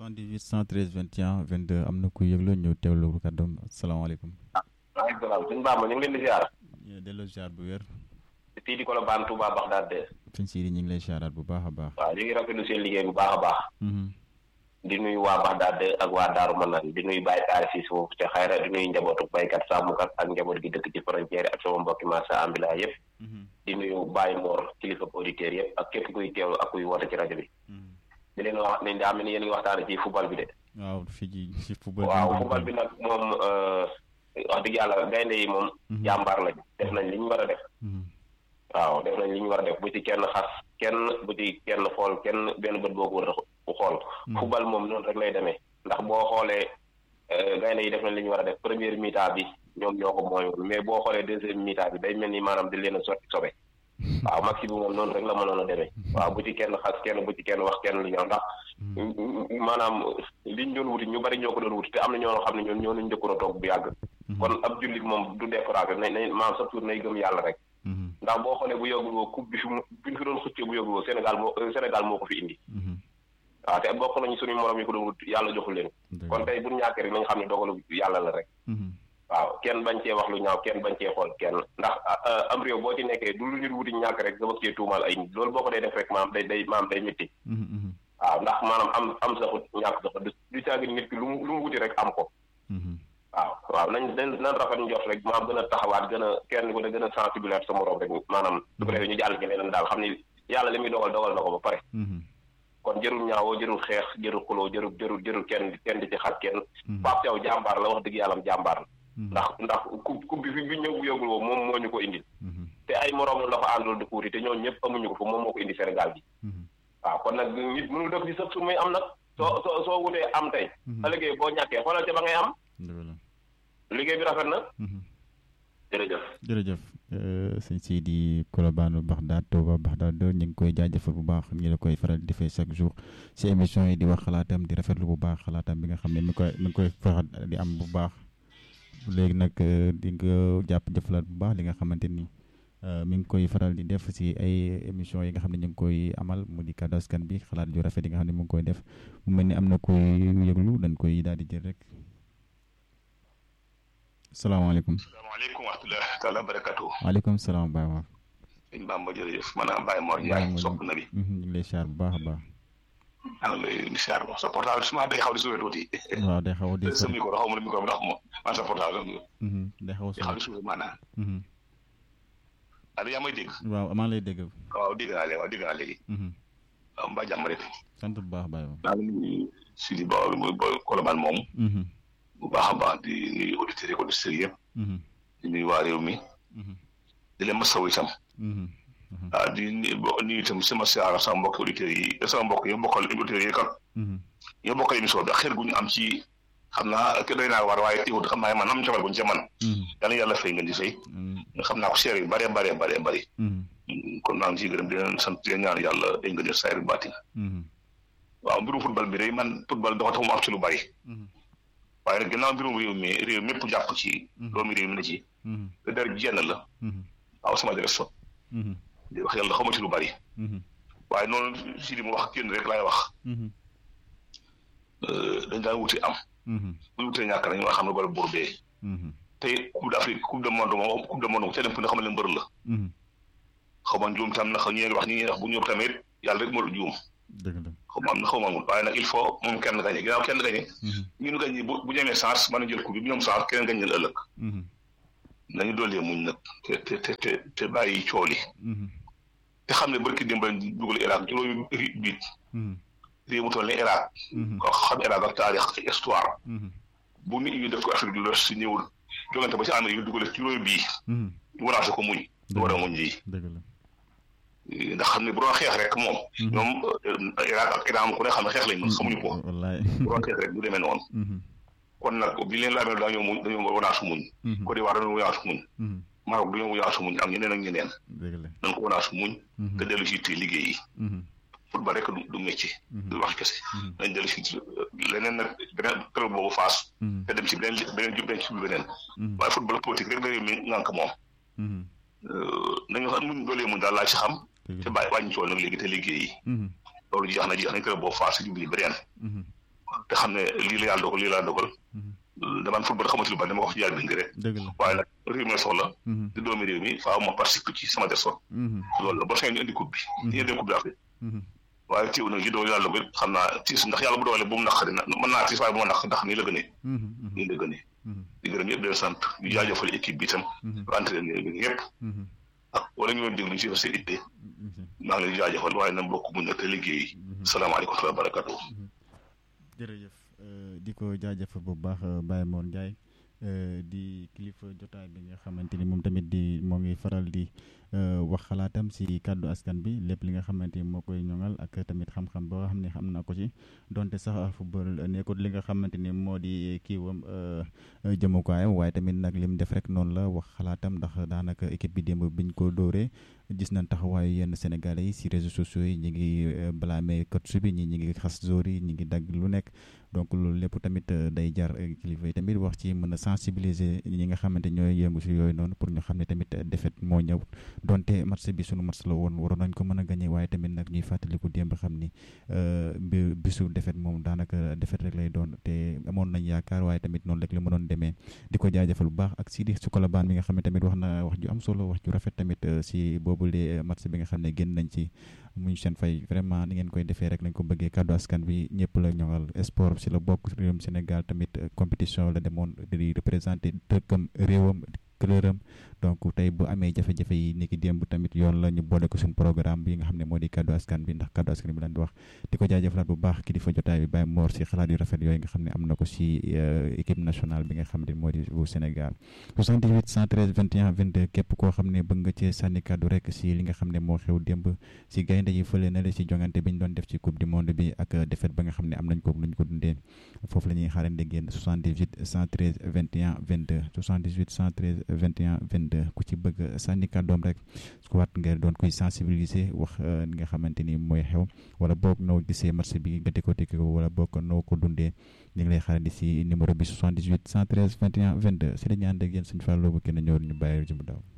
78 113 21 22 am na ku yëglu ñu teewlu kàddoom asalaamaaleykum. waaleykum salaam suñu Bamba ñu ngi leen di ziar. delloo ziar bu wér. fii di Colobane Touba Bagdad de. sëñ Sidi ñu ngi lay ziaraat bu baax a baax. waaw ñu ngi rafetlu seen liggéey bu baax a baax. di nuyu waa Bagdad ak waa Daaru Manaan di nuyu Baye Taari si suuf te xayra di nuyu njabootu baykat sàmmkat ak njaboot gi dëkk ci frontière ak sama mbokki marsa ambila yëpp. di nuyu Baye Mor kilifa auditeurs yëpp ak képp kuy teewlu ak kuy woote ci rajo bi. di leen wax ne daa mel ni yéen ngi waxtaane ci football bi de. waaw fii ci ci football bi. waaw football bi nag moom wax dëgg yàlla gaynde yi moom. jàmbaar lañ def nañ li ñu war a def. waaw def nañ li ñu war a def bu ci kenn xas kenn bu ci kenn xool kenn benn bët boo ko war a xool. football moom noonu rek lay demee ndax boo xoolee gaynde yi def nañ li ñu war a def première mi-temps bi ñoom ñoo ko mooyoon mais boo xoolee deuxième mi-temps bi day mel ni maanaam di leen a sotti sobe. waaw maxi bi moom noonu rek la mënoon a demee. waaw bu ci kenn xas kenn bu ci kenn wax kenn lu ñëw ndax. maanaam liñ doon wuti ñu bari ñoo ko doon wuti te am na ñoo xam ne ñoom ñoo ñu njëkkoon a toog bu yàgg. kon ab jullit moom du découragé nañ nañ maanaam sa tour nay gëm yàlla rek. ndax boo xoolee bu yóbbul woo coupe bi fi mu bi fi doon xëccee bu yóbbul woo Sénégal moo Sénégal moo ko fi indi. waaw te bokk nañu suñu morom yi ko doon wut yàlla joxul leen. kon tey bu ñu ñàkkee rek nañ xam ne dogalu yàlla la rek. waaw kenn bañ cee wax lu ñaaw kenn bañ cee xool kenn ndax am réew boo ci nekkee du lu nit wuti ñàkk rek nga bëgg cee tuumaal ay nit loolu boo ko dee def rek maam day day maam day métti. waaw ndax maanaam am am saxut ñàkk saxut du caagi nit ki lu mu lu mu wuti rek am ko. waaw waaw nañ nañ rafet njort rek maam gën a taxawaat gën a kenn ku ne gën a sensibiliser sa morom rek maanaam su ko defee ñu jàll ci leneen daal xam ni yàlla li muy dogal dogal na ko ba pare. kon jërul ñaawoo jërul xeex jërul xuloo jërul jërul jërul kenn kenn di ci xat kenn. Pape Thiaw jàmbaar la wax dëgg yàlla jàmbaar la. ndax ndax coupe coupe bi fi bi ñëw bu yóbbul woo moom moo ñu ko indil. te ay moroom la fa àndul di kuuti te ñooñu ñëpp amuñu ko fa moom moo ko indi Sénégal bi. waaw kon nag nit mënul def ci sëf su muy am nag. soo soo soo wutee am tey. ëllëgee boo ñàkkee xoolal ca ba ngay am. liggéey bi rafet na. jërëjëf. jërëjëf sëñ Sidi Colobane Bagdad Touba Bagdad ñu ngi koy jaajëfal bu baax ñu la koy faral di defee chaque jour si émission yi di wax xalaatam di rafetlu bu baax xalaatam bi nga xam ne mi koy mi ngi koy faral di am bu baax. léegi nag di nga jàpp jëfalaat bu baax li nga xamante ni mi ngi koy faral di def si ay émissions yi nga xam ne ñu ngi koy amal mu di kaddu askan bi xalaat yu rafet yi nga xam ne mu ngi koy def mu mel ni am na koy yëglu dañ koy daal di jël rek. salaamaaleykum. salaamaaleykum wa rahmatulah taala barakatu. waaleykum salaam Baye Mor. sëñ Bamba jërëjëf maanaam Baye Mor Ndiaye sopp na bi. ñu ngi lay siyaar bu baax a baax. maa ngi lay siyaar ba sa portable suma day xaw di suufee tuuti. waaw day xaw di sa micro xaw ma ne micro bi ndax ma man sa portable. day xaw di xaw di suufee maanaam. allo yaa may dégg. waaw maa ngi lay dégg. waaw dégg naa léegi waaw dégg naa léegi. waaw mbaa jàmm rek. sant bu baax Baye Mor. maa ngi nuyu Sidi Ba muy Colobane moom. bu baax a baax di nuyu auditeurs yi auditeurs yëpp. di nuyu waa réew mi. di leen masawu itam. ah di nuyu itam sama siyaara sama mbokki auditeurs yi sama mbokk yi bokkal auditeurs yi kat. ñoo bokkal émission bi ak xeer gu ñu am ci xam naa ke doy naa war waaye teewul xam naa man am cofeel gu ñu ca man. yàlla yàlla fay ngeen di fay. xam naa ko seer yu bëree bëree bëree bëri. kon maa ngi ciy gërëm di leen sant di leen ñaan yàlla dañ nga jël saa yu baatin. waaw mbirum football bi day man football dafa tax mu am ci lu bëri. waaye nag ginnaaw mbirum réew mi réew mépp jàpp ci doomi réew mi na ci te dara jenn la waaw sama dara sot di wax yàlla xamati lu bari waaye noonu si li mu wax kenn rek laay wax dañ daan wuti am bu ñu wutee ñàkk nañ nga xam ne bala buur bee tey coupe d'Afrique coupe du monde moom coupe du monde moom ca dem fu ne xam ne mbër la xaw ma njuum tam na xaw ñi wax ñi wax bu ñëw tamit yàlla rek moo la juum xaw ma am na xaw ma amul waaye nag il faut moom kenn gañe ginnaaw kenn gañe ñu nu gañe bu bu ñemee chance mën a jël coupe bi bu ñoom chance keneen gañ leen ëllëg nañu doolee muñ nag te te te te te bàyyi cool yi te xam ne barki dimbal dugal Irak juróomi biit réew mu toll ne Irak ko xam Irak ak taarix ak histoire bu nit ñi def ko Afrique du l'Ouest si ñëwul jogante ba si Amérique ñu dugale juróomi bii ñu waraase ko muñ du war a muñ lii ndax xam ne bu doon xeex rek moom. ñoom Irak ak Iran ku ne xam ne xeex lañ mën xamuñu ko. wallaay bu doon xeex rek du demee noonu. kon nag bi leen laamee dañoo muñ dañoo wanaasu muñ. Côte d'Ivoire dañoo wanaasu muñ. Maroc dañoo wanaasu muñ ak ñeneen ak ñeneen. nañ ko wanaasu muñ. te dellu si te liggéey yi. football rek du du métier. du wax kese. nañ dellu si leneen nag beneen club boobu faas. te dem si beneen beneen jub beneen ci beneen. waaye football politique rek réew mi ngànk moom. nañu xam muñ doolee muñ daal laa ci xam. te bàyyi wàññi cool nag léegi te liggéey yi. loolu jeex na jeex nañ club boobu faas si jubli beneen. te xam ne lii la yàlla dogal lii la dogal damaan football xamatu lu bari dama ko wax ci yàlla bi rek waaye nag réew mi soxla di doomi réew mi faaw ma participer ci sama des son loolu la ba sañ ñu indi coupe bi ñu indi coupe d'Afrique waaye teew nag li doon yàlla dogal xam naa tiis ndax yàlla bu dogalee bu mu naqari na mën naa tiis waaye bu ma naq ndax nii la gënee nii la gënee di gërëm yëpp di leen sant di jaajëfal équipe bi itam entraîneur bi yëpp ak wala ñu doon déglu ñu si seen itte maa ngi leen di jaajëfal waaye na mbokk mu nekk liggéey salaamaaleykum wa barakatu jërëjëf di ko jaajëfal bu baax Baye Mor Ndiaye di kilifa jotaay bi nga xamante ni moom tamit di moo ngi faral di wax xalaatam si kàddu askan bi lépp li nga xamante ni moo koy ñoŋal ak tamit xam-xam boo xam ne xam na ko ci donte sax football nekkul li nga xamante ni moo di kiiwam jëmukaayam waaye tamit nag li mu def rek noonu la wax xalaatam ndax daanaka équipe bi démb biñ ko dóoree gis nañ taxawaayu yenn sénégalais yi si réseaux sociaux yi ñi ngi blâmer coach bi ñi ñi ngi xas joueurs yi ñi ngi dagg lu nekk donc loolu lépp tamit day jar kilifa yi tamit wax ci mën a sensibiliser ñi nga xamante ñooy yëngu si yooyu noonu pour ñu xam ne tamit défaite moo ñëw donte match bi sunu match la woon waroon nañ ko mën a gagné waaye tamit nag ñuy fàttaliku démb xam ni bi bisu défaite moom daanaka défaite rek lay doon te amoon nañ yaakaar waaye tamit noonu rek la mënoon demee di ko jaajëfal bu baax ak Sidi Sukalabaan mi nga xam ne tamit wax na wax ju am solo wax ju rafet tamit si boobu lee match bi nga xam ne génn nañ ci muñ seen fay vraiment ni ngeen koy defee rek lañ ko bëggee kàddu askan bi ñëpp la ñoŋal sport si la bokk réewum Sénégal tamit compétition la demoon di représenté dëkkam réewam këlëram donc tey bu amee jafe-jafe yi ni ki démb tamit yoon la ñu boole ko suñu programme bi nga xam ne moo di kàddu askan bi ndax kàddu askan bi lañ di wax di ko jaajëfalaat bu baax kilifa jotaay bi Baye Mor si xalaat yu rafet yooyu nga xam ne am na ko si équipe nationale bi nga xam ne moo di bu Sénégal 78 113 21 22 képp koo xam ne bëgg nga cee sànni kàddu rek si li nga xam ne moo xew démb si gaynde yi fële na la si jongante bi ñu doon def ci coupe du monde bi ak défaite ba nga xam ne am nañ ko lu ñu ko dundee foofu la ñuy xaarandi génn 78 113 21 22 78 113 21 22 ku ci bëgg sànni kàddoom rek su waat nga doon koy sensibiliser wax li nga xamante ni mooy xew wala boog noo gisee marché bi nga décortiquer ko wala boog noo ko dundee ñu ngi lay xaarandi si numéro bi 78 113 21 22 si la ñu ànd ak yéen suñu fàlloo bu kenn ñëw ñu bàyyi jëm daw